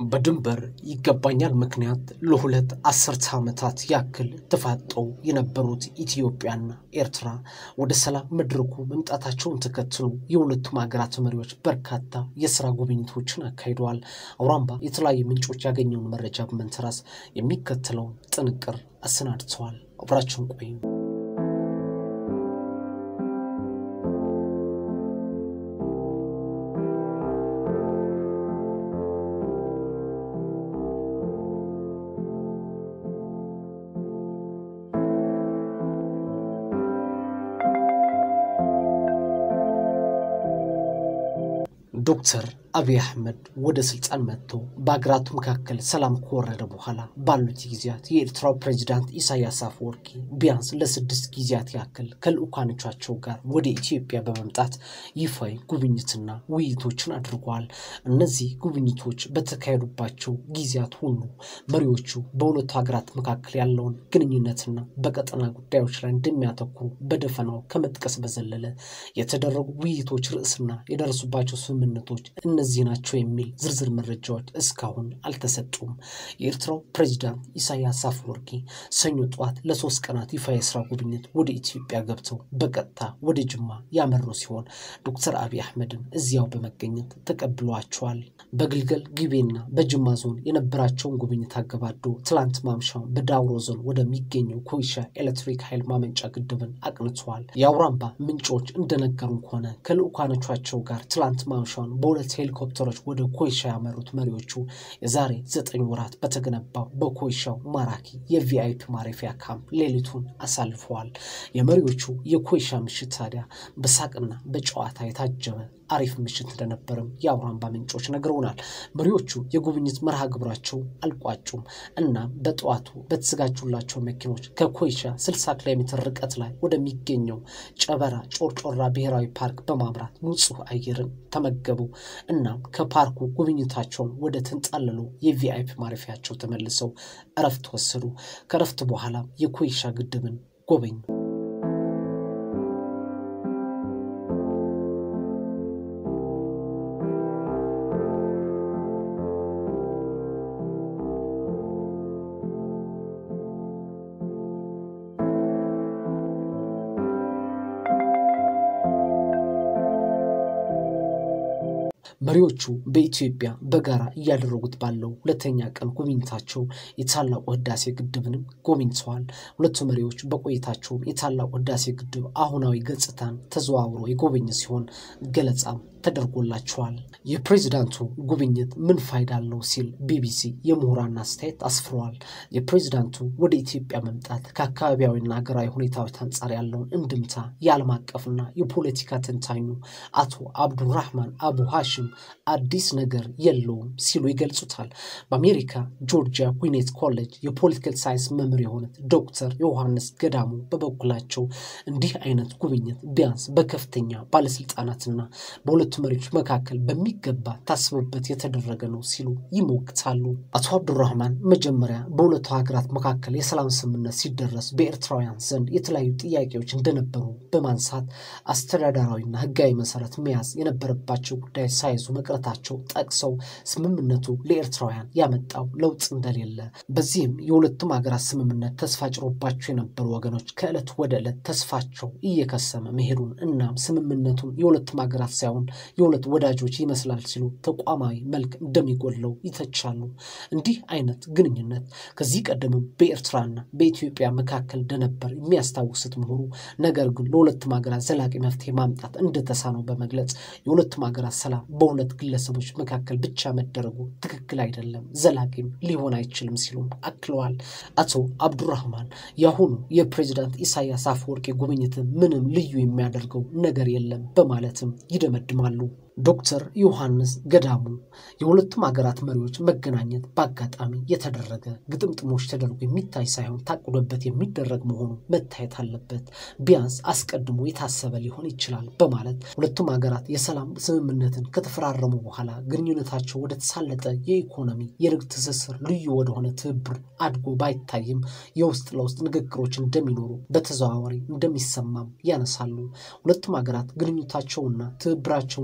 በድንበር ይገባኛል ምክንያት ለሁለት አስርተ ዓመታት ያክል ተፋጠው የነበሩት ኢትዮጵያና ኤርትራ ወደ ሰላም መድረኩ መምጣታቸውን ተከትሎ የሁለቱም ሀገራት መሪዎች በርካታ የስራ ጉብኝቶችን አካሂደዋል። አውራምባ የተለያዩ ምንጮች ያገኘውን መረጃ በመንተራስ የሚከተለውን ጥንቅር አሰናድተዋል። አብራችሁን ቆዩ። ዶክተር አብይ አህመድ ወደ ስልጣን መጥተው በሀገራቱ መካከል ሰላም ከወረደ በኋላ ባሉት ጊዜያት የኤርትራው ፕሬዚዳንት ኢሳያስ አፈወርቂ ቢያንስ ለስድስት ጊዜያት ያክል ከልዑካኖቻቸው ጋር ወደ ኢትዮጵያ በመምጣት ይፋዊ ጉብኝትና ውይይቶችን አድርገዋል። እነዚህ ጉብኝቶች በተካሄዱባቸው ጊዜያት ሁሉ መሪዎቹ በሁለቱ ሀገራት መካከል ያለውን ግንኙነትና በቀጠና ጉዳዮች ላይ እንደሚያተኩሩ በደፈናው ከመጥቀስ በዘለለ የተደረጉ ውይይቶች ርዕስና የደረሱባቸው ስምምነቶች እነዚህ ናቸው የሚል ዝርዝር መረጃዎች እስካሁን አልተሰጡም። የኤርትራው ፕሬዚዳንት ኢሳያስ አፈወርቂ ሰኞ ጠዋት ለሶስት ቀናት ይፋ የስራ ጉብኝት ወደ ኢትዮጵያ ገብተው በቀጥታ ወደ ጅማ ያመሩ ሲሆን ዶክተር አብይ አህመድን እዚያው በመገኘት ተቀብሏቸዋል። በግልገል ጊቤና በጅማ ዞን የነበራቸውን ጉብኝት አገባዶ ትላንት ማምሻውን በዳውሮ ዞን ወደሚገኘው ኮይሻ ኤሌክትሪክ ኃይል ማመንጫ ግድብን አቅንተዋል። የአውራምባ ምንጮች እንደነገሩን ከሆነ ከልዑካኖቻቸው ጋር ትላንት ማምሻውን በሁለት ሄሊኮፕተሮች ወደ ኮይሻ ያመሩት መሪዎቹ የዛሬ ዘጠኝ ወራት በተገነባው በኮይሻው ማራኪ የቪአይፒ ማረፊያ ካምፕ ሌሊቱን አሳልፈዋል። የመሪዎቹ የኮይሻ ምሽት ታዲያ በሳቅና በጨዋታ የታጀበ አሪፍ ምሽት እንደነበርም የአውራምባ ምንጮች ነግረውናል። መሪዎቹ የጉብኝት መርሃ ግብራቸው አልቋጩም እና በጠዋቱ በተዘጋጁላቸው መኪኖች ከኮይሻ 60 ኪሎ ሜትር ርቀት ላይ ወደሚገኘው ጨበራ ጮርጮራ ብሔራዊ ፓርክ በማምራት ንጹህ አየርን ተመገቡ። እናም ከፓርኩ ጉብኝታቸውን ወደ ተንጣለሉ የቪአይፒ ማረፊያቸው ተመልሰው እረፍት ወሰዱ። ከእረፍት በኋላ የኮይሻ ግድብን ጎበኙ። መሪዎቹ በኢትዮጵያ በጋራ እያደረጉት ባለው ሁለተኛ ቀን ጉብኝታቸው የታላቁ ህዳሴ ግድብንም ጎብኝተዋል። ሁለቱ መሪዎች በቆይታቸውም የታላቁ ህዳሴ ግድብ አሁናዊ ገጽታን ተዘዋውሮ የጎበኘ ሲሆን ገለጻም ተደርጎላቸዋል። የፕሬዚዳንቱ ጉብኝት ምን ፋይዳ አለው ሲል ቢቢሲ የምሁራን አስተያየት አስፍረዋል። የፕሬዚዳንቱ ወደ ኢትዮጵያ መምጣት ከአካባቢያዊና ሀገራዊ ሁኔታዎች አንጻር ያለውን እንድምታ የዓለም አቀፍና የፖለቲካ ተንታኙ አቶ አብዱራህማን አቡ ሃሽም አዲስ ነገር የለውም ሲሉ ይገልጹታል። በአሜሪካ ጆርጂያ ዊኔት ኮሌጅ የፖለቲካል ሳይንስ መምህር የሆኑት ዶክተር ዮሐንስ ገዳሙ በበኩላቸው እንዲህ አይነት ጉብኝት ቢያንስ በከፍተኛ ባለስልጣናትና በሁለቱ መሪዎች መካከል በሚገባ ታስቦበት የተደረገ ነው ሲሉ ይሞግታሉ። አቶ አብዱራህማን መጀመሪያ በሁለቱ ሀገራት መካከል የሰላም ስምምነት ሲደረስ በኤርትራውያን ዘንድ የተለያዩ ጥያቄዎች እንደነበሩ በማንሳት አስተዳደራዊና ሕጋዊ መሰረት መያዝ የነበረባቸው ጉዳይ ሳይዙ መቅረታቸው ጠቅሰው ስምምነቱ ለኤርትራውያን ያመጣው ለውጥ እንደሌለ፣ በዚህም የሁለቱም ሀገራት ስምምነት ተስፋ ጭሮባቸው የነበሩ ወገኖች ከዕለት ወደ ዕለት ተስፋቸው እየከሰመ መሄዱን እናም ስምምነቱን የሁለቱም ሀገራት ሳይሆን የሁለት ወዳጆች ይመስላል ሲሉ ተቋማዊ መልክ እንደሚጎድለው ይተቻሉ። እንዲህ አይነት ግንኙነት ከዚህ ቀደምም በኤርትራና በኢትዮጵያ መካከል እንደነበር የሚያስታውሱት ምሁሩ ነገር ግን ለሁለቱም ሀገራት ዘላቂ መፍትሄ ማምጣት እንደተሳነው በመግለጽ የሁለቱም ሀገራት ሰላም በሁለት ግለሰቦች መካከል ብቻ መደረጉ ትክክል አይደለም፣ ዘላቂም ሊሆን አይችልም ሲሉም አክለዋል። አቶ አብዱራህማን የአሁኑ የፕሬዚዳንት ኢሳያስ አፈወርቂ ጉብኝት ምንም ልዩ የሚያደርገው ነገር የለም በማለትም ይደመድማሉ። ዶክተር ዮሐንስ ገዳሙ የሁለቱም ሀገራት መሪዎች መገናኘት በአጋጣሚ የተደረገ ግጥምጥሞች ተደርጎ የሚታይ ሳይሆን ታቅዶበት የሚደረግ መሆኑ መታየት አለበት። ቢያንስ አስቀድሞ የታሰበ ሊሆን ይችላል በማለት ሁለቱም ሀገራት የሰላም ስምምነትን ከተፈራረሙ በኋላ ግንኙነታቸው ወደ ተሳለጠ የኢኮኖሚ የንግድ ትስስር ልዩ ወደሆነ ትብብር አድጎ ባይታይም የውስጥ ለውስጥ ንግግሮች እንደሚኖሩ በተዘዋዋሪ እንደሚሰማም ያነሳሉ። ሁለቱም ሀገራት ግንኙነታቸውና ትብብራቸውን ወደዚያ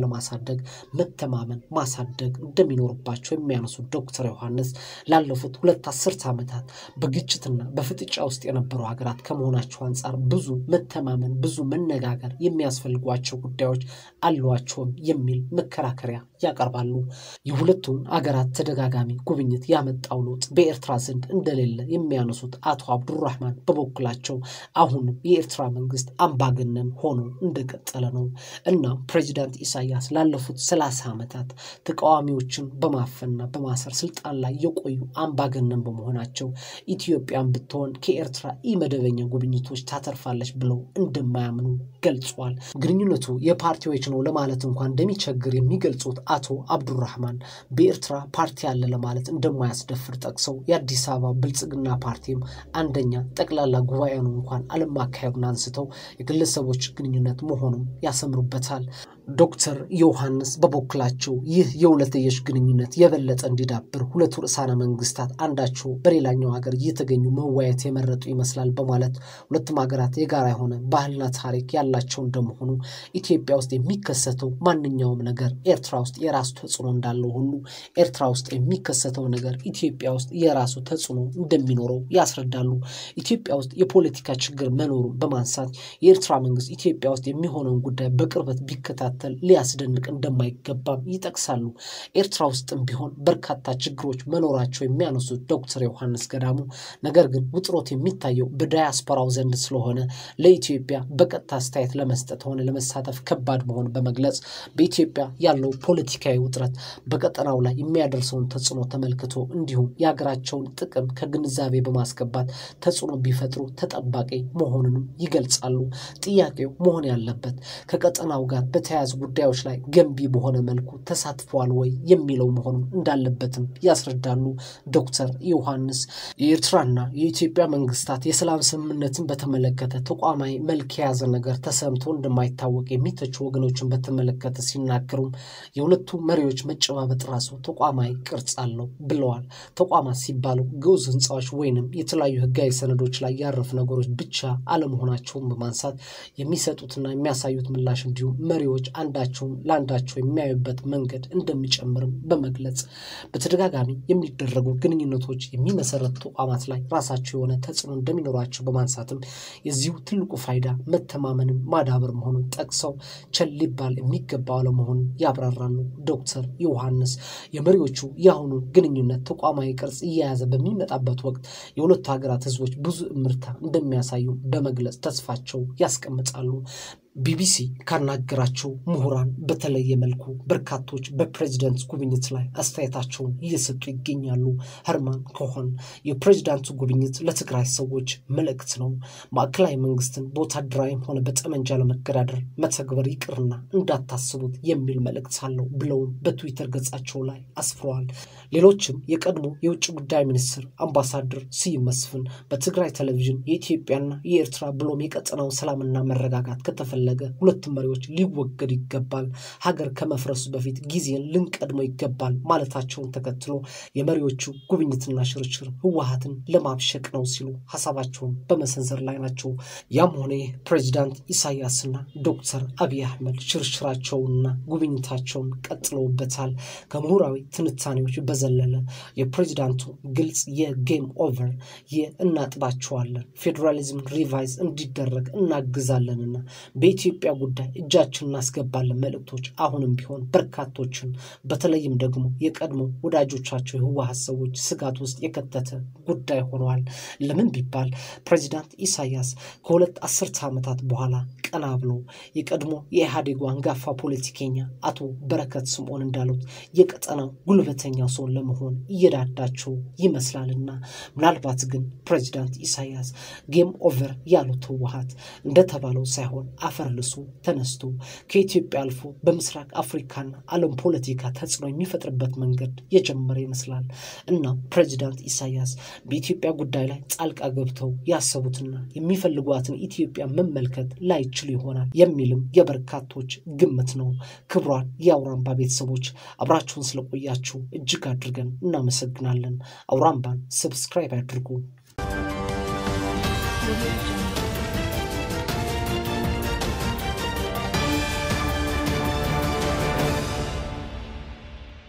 ለማሳደግ መተማመን ማሳደግ እንደሚኖርባቸው የሚያነሱት ዶክተር ዮሐንስ ላለፉት ሁለት አስርት ዓመታት በግጭትና በፍጥጫ ውስጥ የነበሩ ሀገራት ከመሆናቸው አንጻር ብዙ መተማመን ብዙ መነጋገር የሚያስፈልጓቸው ጉዳዮች አሏቸውም የሚል መከራከሪያ ያቀርባሉ። የሁለቱም አገራት ተደጋጋሚ ጉብኝት ያመጣው ለውጥ በኤርትራ ዘንድ እንደሌለ የሚያነሱት አቶ አብዱራህማን በበኩላቸው አሁንም የኤርትራ መንግስት አምባገነን ሆኖ እንደቀጠለ ነው። እናም ፕሬዚዳንት ኢሳያስ ላለፉት ሰላሳ ዓመታት ተቃዋሚዎችን በማፈንና በማሰር ስልጣን ላይ የቆዩ አምባገነን በመሆናቸው ኢትዮጵያን ብትሆን ከኤርትራ ኢመደበኛ ጉብኝቶች ታተርፋለች ብለው እንደማያምኑ ገልጿል። ግንኙነቱ የፓርቲዎች ነው ለማለት እንኳን እንደሚቸግር የሚገልጹት አቶ አብዱራህማን በኤርትራ ፓርቲ አለ ለማለት እንደማያስደፍር ጠቅሰው የአዲስ አበባ ብልጽግና ፓርቲም አንደኛ ጠቅላላ ጉባኤኑ እንኳን አለማካሄዱን አንስተው የግለሰቦች ግንኙነት መሆኑን ያሰምሩበታል። ዶክተር ዮሐንስ በበኩላቸው ይህ የሁለትዮሽ ግንኙነት የበለጠ እንዲዳብር ሁለቱ ርዕሳነ መንግስታት አንዳቸው በሌላኛው ሀገር እየተገኙ መወያየት የመረጡ ይመስላል በማለት ሁለቱም ሀገራት የጋራ የሆነ ባህልና ታሪክ ያላቸው እንደመሆኑ ኢትዮጵያ ውስጥ የሚከሰተው ማንኛውም ነገር ኤርትራ ውስጥ የራሱ ተጽዕኖ እንዳለው ሁሉ ኤርትራ ውስጥ የሚከሰተው ነገር ኢትዮጵያ ውስጥ የራሱ ተጽዕኖ እንደሚኖረው ያስረዳሉ። ኢትዮጵያ ውስጥ የፖለቲካ ችግር መኖሩን በማንሳት የኤርትራ መንግስት ኢትዮጵያ ውስጥ የሚሆነውን ጉዳይ በቅርበት ቢከታተል ሊያስደንቅ እንደማይገባም ይጠቅሳሉ። ኤርትራ ውስጥም ቢሆን በርካታ ችግሮች መኖራቸው የሚያነሱት ዶክተር ዮሐንስ ገዳሙ ነገር ግን ውጥሮት የሚታየው በዳያስፖራው ዘንድ ስለሆነ ለኢትዮጵያ በቀጥታ አስተያየት ለመስጠት ሆነ ለመሳተፍ ከባድ መሆን በመግለጽ በኢትዮጵያ ያለው ፖለቲካዊ ውጥረት በቀጠናው ላይ የሚያደርሰውን ተጽዕኖ ተመልክቶ እንዲሁም የሀገራቸውን ጥቅም ከግንዛቤ በማስገባት ተጽዕኖ ቢፈጥሩ ተጠባቂ መሆኑንም ይገልጻሉ። ጥያቄው መሆን ያለበት ከቀጠናው ጋር በተያያዙ ጉዳዮች ላይ ገንቢ በሆነ መልኩ ተሳትፈዋል ወይ የሚለው መሆኑን እንዳለበትም ያስረዳሉ። ዶክተር ዮሐንስ የኤርትራና የኢትዮጵያ መንግስታት የሰላም ስምምነትን በተመለከተ ተቋማዊ መልክ የያዘ ነገር ተሰምቶ እንደማይታወቅ የሚተቹ ወገኖችን በተመለከተ ሲናገሩም የሁለቱ መሪዎች መጨባበጥ ራሱ ተቋማዊ ቅርጽ አለው ብለዋል። ተቋማት ሲባሉ ግዑዝ ህንፃዎች ወይንም የተለያዩ ህጋዊ ሰነዶች ላይ ያረፉ ነገሮች ብቻ አለመሆናቸውን በማንሳት የሚሰጡትና የሚያሳዩት ምላሽ እንዲሁም መሪዎች አንዳቸውን ለአንዳቸው የሚያዩበት መንገድ እንደሚጨምርም በመግለጽ በተደጋጋሚ የሚደረጉ ግንኙነቶች የሚመሰረቱ ተቋማት ላይ ራሳቸው የሆነ ተጽዕኖ እንደሚኖራቸው በማንሳትም የዚሁ ትልቁ ፋይዳ መተማመንን ማዳበር መሆኑን ጠቅሰው ቸል ሊባል የሚገባው አለመሆኑን ያብራራሉ። ዶክተር ዮሐንስ የመሪዎቹ የአሁኑ ግንኙነት ተቋማዊ ቅርጽ እየያዘ በሚመጣበት ወቅት የሁለቱ ሀገራት ህዝቦች ብዙ እምርታ እንደሚያሳዩ በመግለጽ ተስፋቸው ያስቀምጣሉ። ቢቢሲ ካናገራቸው ምሁራን በተለየ መልኩ በርካቶች በፕሬዚደንት ጉብኝት ላይ አስተያየታቸውን እየሰጡ ይገኛሉ። ህርማን ኮሆን የፕሬዚዳንቱ ጉብኝት ለትግራይ ሰዎች መልእክት ነው፣ ማዕከላዊ መንግስትን በወታደራዊም ሆነ በጠመንጃ ለመገዳደር መተግበር ይቅርና እንዳታስቡት የሚል መልእክት አለው ብለውም በትዊተር ገጻቸው ላይ አስፍረዋል። ሌሎችም የቀድሞ የውጭ ጉዳይ ሚኒስትር አምባሳደር ስዩም መስፍን በትግራይ ቴሌቪዥን የኢትዮጵያና የኤርትራ ብሎም የቀጠናው ሰላምና መረጋጋት ከተፈለ ፈለገ ሁለቱም መሪዎች ሊወገዱ ይገባል፣ ሀገር ከመፍረሱ በፊት ጊዜን ልንቀድመው ይገባል ማለታቸውን ተከትሎ የመሪዎቹ ጉብኝትና ሽርሽር ህወሀትን ለማብሸቅ ነው ሲሉ ሀሳባቸውን በመሰንዘር ላይ ናቸው። ያም ሆነ ይህ ፕሬዚዳንት ኢሳያስና ዶክተር አብይ አህመድ ሽርሽራቸውንና ጉብኝታቸውን ቀጥለውበታል። ከምሁራዊ ትንታኔዎች በዘለለ የፕሬዚዳንቱ ግልጽ የጌም ኦቨር የእናጥባቸዋለን ፌዴራሊዝም ሪቫይዝ እንዲደረግ እናግዛለንና በኢትዮጵያ ጉዳይ እጃችን እናስገባለን መልእክቶች አሁንም ቢሆን በርካቶችን በተለይም ደግሞ የቀድሞ ወዳጆቻቸው የህወሀት ሰዎች ስጋት ውስጥ የከተተ ጉዳይ ሆነዋል። ለምን ቢባል ፕሬዚዳንት ኢሳያስ ከሁለት አስርተ ዓመታት በኋላ ቀና ብለው የቀድሞ የኢህአዴጉ አንጋፋ ፖለቲከኛ አቶ በረከት ስምዖን እንዳሉት የቀጠናው ጉልበተኛ ሰው ለመሆን እየዳዳቸው ይመስላልና ምናልባት ግን ፕሬዚዳንት ኢሳያስ ጌም ኦቨር ያሉት ህወሀት እንደተባለው ሳይሆን አፈር ልሶ ተነስቶ ከኢትዮጵያ አልፎ በምስራቅ አፍሪካና ዓለም ፖለቲካ ተጽዕኖ የሚፈጥርበት መንገድ የጀመረ ይመስላል እና ፕሬዚዳንት ኢሳያስ በኢትዮጵያ ጉዳይ ላይ ጣልቃ ገብተው ያሰቡትና የሚፈልጓትን ኢትዮጵያ መመልከት ላይችሉ ይሆናል የሚልም የበርካቶች ግምት ነው። ክቡራን የአውራምባ ቤተሰቦች አብራችሁን ስለቆያችሁ እጅግ አድርገን እናመሰግናለን። አውራምባን ሰብስክራይብ ያድርጉ።